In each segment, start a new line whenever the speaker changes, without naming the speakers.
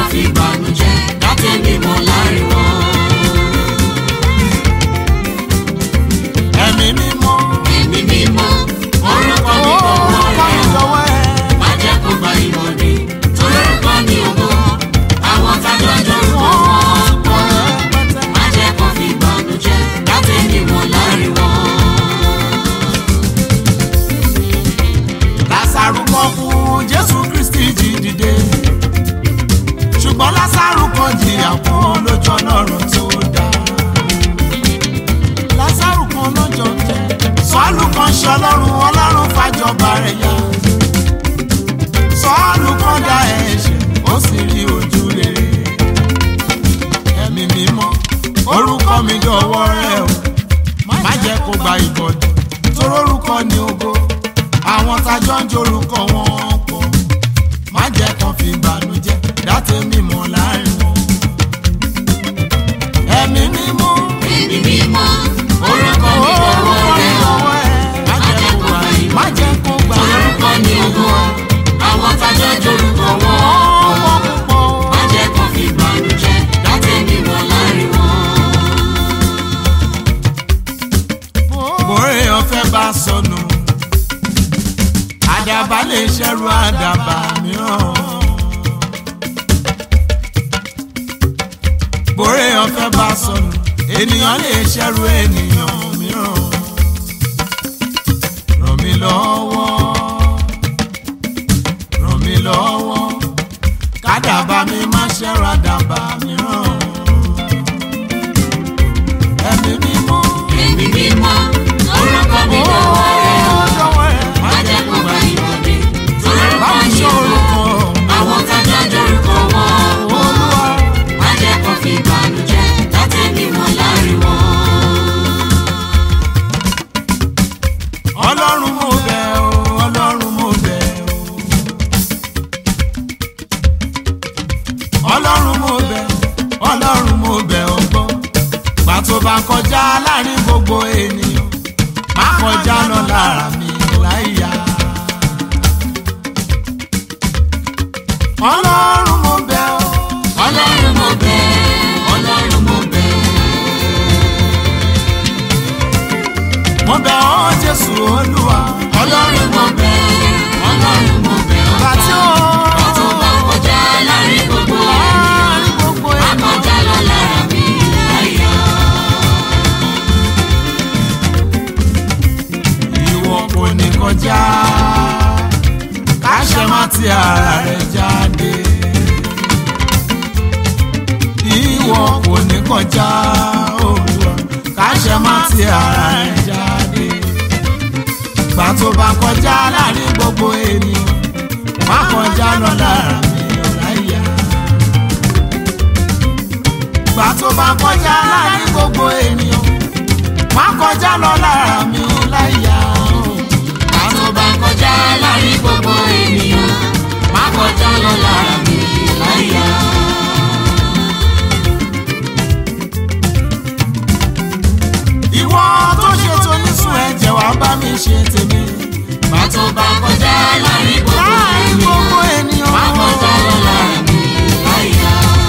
fi ìbànújẹ́ dátẹ́mi mọ́ láàrin wọn.
ẹ̀mí mímọ́
Ẹ̀mí mímọ́, orúkọ mi
orúkọ
lọ́wọ́
mi
rẹ̀ o.
lọ́wọ́ ẹ̀.
Má jẹ́ kó gba ìmọ̀dé, torí orúkọ ni ògo. Àwọn tájọ́ jórúkọ wọn pọ̀. Má jẹ́ kó fi ìbànújẹ́ dátẹ́mi mọ́ láàrin wọn.
lásàrù kọ fún jésù kristi jí dìde ṣùgbọ́n lásàrù kan jìyà fún lójú ọlọ́run tó dá lásàrù kan lọ́jọ́ jẹ́ sọ́ọ̀lù kan ṣe ọlọ́run ọlọ́run fàjọba rẹ̀ yá sọ́ọ̀lù kan dá ẹ̀ṣẹ̀ ó sì rí ojú rere ẹ̀mí mímọ́ orúkọ mi dọ̀wọ́ rẹ̀ o má jẹ́ kó gba ìbọ̀dọ̀ torórúkọ ni ògo àwọn tájọ́ ń jorúkọ wọn pọ̀ má jẹ́ kán fi ìbànújẹ́ dáté mímọ́ láàrin wọn. ẹ̀mí mímọ́
Ẹ̀mí mímọ́, orúkọ mi lọ́wọ́ rẹ̀ o.
má jẹ́ kó gba má jẹ́ kó gba
Torí orúkọ ni ògo. Àwọn tájọ́ jórúkọ wọn
ọmọ
pọ̀.
púpọ̀.
Má jẹ́ kó fi ìbànújẹ́ dátẹ́mi mọ́ láàrin wọn.
bóre ọ̀fẹ́ bá sọnù àdàbà lè ṣẹ́rù àdàbà mìíràn. bóre ọ̀fẹ́ bá sọnù ènìyàn lè ṣẹ́rù ènìyàn mìíràn. ràn mí lọ́wọ́ ràn mí lọ́wọ́ kádàbà mi má ṣẹ́rù àdàbà mìíràn. ẹ̀mí mímọ́.
Ẹ̀mí mímọ́, orúkọ mi lọ́wọ́ rẹ̀ o. Má jẹ́ kó gba ìmọ̀dé, torí orúkọ ni ògo. Àwọn tájọ́ jórúkọ wọn pọ̀. Má jẹ́ kó fi ìbànújẹ́ dátẹ́mi mọ́ láàrin wọn.
ọlọ́run mo bẹ̀ ọ́ ọlọ́run mo bẹ̀ ọ́ ọlọ́run mo bẹ̀ ọlọ́run mo bẹ̀ ọ́ gbọ́ gbà tó bá kọjá láàrin gbogbo ènìyàn má kọjá lọ lára mi láyà. ọlọ́run mo bẹ̀ ọ́
Ọlọ́run mo bẹ̀, Ọlọ́run mo bẹ̀,
mo bẹ̀ ọ́ jésù olúwa
Ọlọ́run mo bẹ̀, Ọlọ́run mo bẹ̀
gbà tí ó
Bá tó bá kọjá láàrin gbogbo ènìyàn,
láàrin gbogbo
má
ènìyàn.
kọjá lọ lára mi láyà.
ìwọ kò ní kọjá káṣẹ má ti ara rẹ jáde ìwọ kò ní kọjá Olúwa káṣẹ má ti ara rẹ jáde gbà tó bá kọjá láàrin gbogbo ènìyàn má kọjá lọ lára mi láyà gbà tó bá kọjá láàrin gbogbo ènìyàn má kọjá lọ lára mi láyà
Bá tó bá kọjá láàrin gbogbo ènìyàn, má kọjá lọ lára mi láyà.
ìwọ tó ṣètò nísùn ẹ̀jẹ̀ wá bá mi ṣe tèmi
Bá tó bá kọjá láàrin gbogbo
láàrin gbogbo
ènìyàn, má
ènìyàn
kọjá lọ lára mi láyà.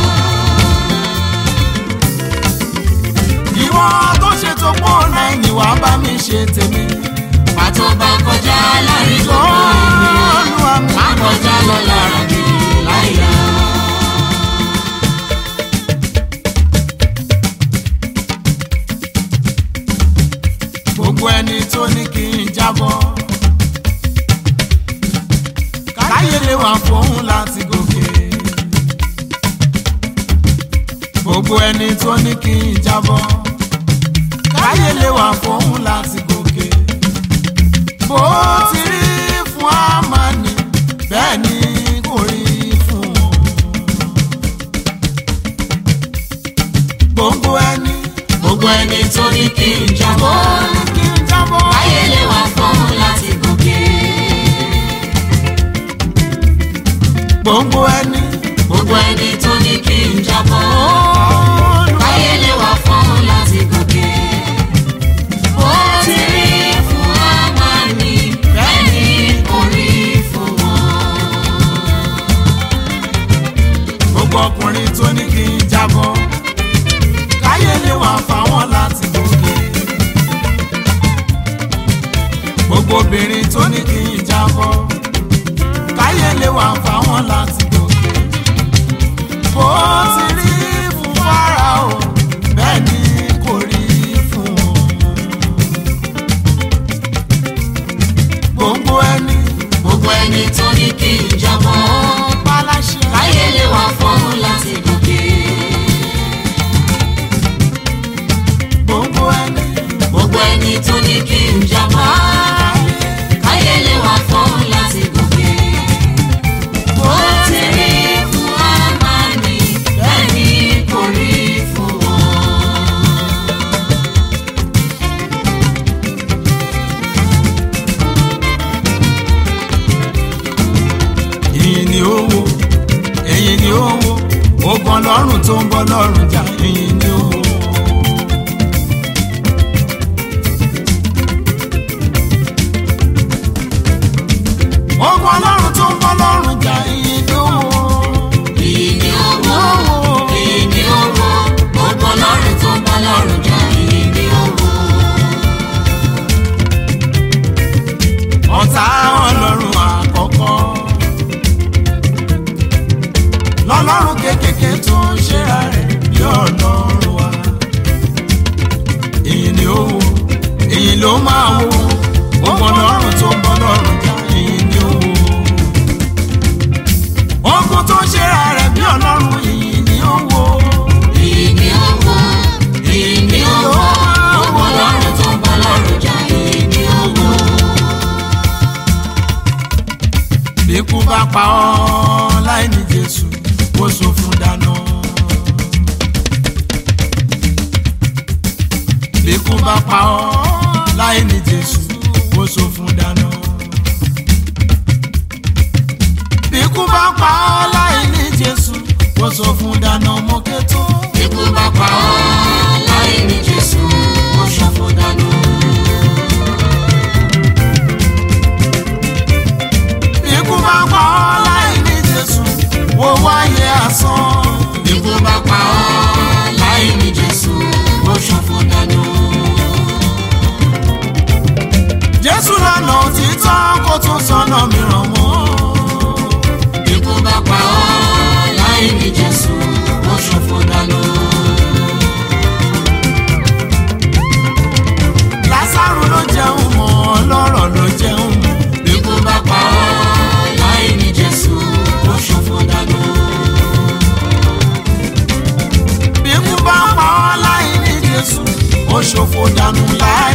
ìwọ tó ṣètò pọ̀ náà ni wàá bá mi ṣe tèmi
Bá tó bá kọjá láàrin gbogbo ènìyàn,
Olúwa mi
má kọjá lọ lára mi láyà.
gbogbo ẹni tó ní kí n jábọ́ káyé lè wà fóun láti gòkè gbogbo ẹni tó ní kí n jábọ́ káyé lè wà fóun láti gòkè bó ti rí fún àmàní bẹ́ẹ̀ ni kò rí fún wọn gbogbo ẹni
Gbogbo ẹni tó ní kí n
tó
jábọ́,
ní kí n jábọ́.
ayé lè wà fún láti gòkè.
gbogbo ẹni.
Gbogbo ẹni tó ní kí n jábọ́,
Olúwa
ayé lè wà fún láti gòkè. Bó ti rí fún Ámánì, bẹ́ẹ̀ ni kò rí fún wọn.
gbogbo gbogbo ọkùnrin tó ní kí n jábọ́ káyé lè wà fáwọn láti gòkè gbogbo obìnrin tó ní kí n jábọ́ káyé lè wà fáwọn láti gòkè bó ti rí fún Fáráò bẹ́ẹ̀ ni kò rí fún wọn. gbogbo ẹni
gbogbo ẹni tó ní kí n jábọ́
paláṣẹ
káyé lè wà fọ́hún láti gòkè.
gbogbo ẹni
gbogbo ẹni tó ní kí n jábọ́ káyé lè wà fọ́hún láti gòkè. bó ti rí fún Ámánì bẹ́ẹ̀ ni kò rí fún wọn.
ìyìn ni ó wo ẹ̀yìn ni ó wo ogun ọlọ́run tó ń bọ́ lọ́rùn jà ìyìn ni ó wo. ogun ọlọ́run tó ń bọ́ lọ́rùn jà ìyìn ni ó wo.
Èyí ni owó, èyí ni owó, gbogbo lọ́rùn tó ń bá lọ́rùn jà, èyí ni owó.
ọ̀tá ọlọ́run àkọ́kọ́ lọ́lọ́run kékèké tó ń ṣera rẹ̀ bí ọlọ́run wa èyí ni ó wo èyí ló máa wo gbogbo ọlọ́run tó ń bọ́ lọ́rùn jà èyí ni ó wo ogun tó ń ṣera rẹ̀ bí ọlọ́run èyí ni ó wo
Èyí ni owó, èyí ni owó, gbogbo lọ́rùn tó ń bá lọ́rùn jà, èyí ni owó.
bí ikú bá pa ọ́ láì ní Jésù ó sọ fún dáná. bí ikú bá pa ọ́ láì ní Jésù ó sọ fún dáná. bí ikú bá pa ọ́ láì ní Jésù ó sọ fún dáná mọ́kẹ́tọ́.
Ikú bá pa ọ́ láì ní Jésù, ó ṣòfò dànù.
bí ikú bá pa ọ́ láì ní Jésù ó wáyé asán.
Ikú bá pa ọ́ láì ní Jésù, ó ṣòfò dànù.
Jésù lọ́nà òtítọ́ kó tún sọ́nà mìíràn mọ́.
Ikú bá pa ọ́ láì ní Jésù, ó ṣòfò dànù.
Lásárù ló jẹun mọ́ ọlọ́rọ̀ ló jẹun mọ́.
Ikú bá pa ọ́ láì ní Jésù, ó ṣòfò dànù.
Bí ikú bá pa ọ́ láì ní Jésù, ó ṣòfò dànù láì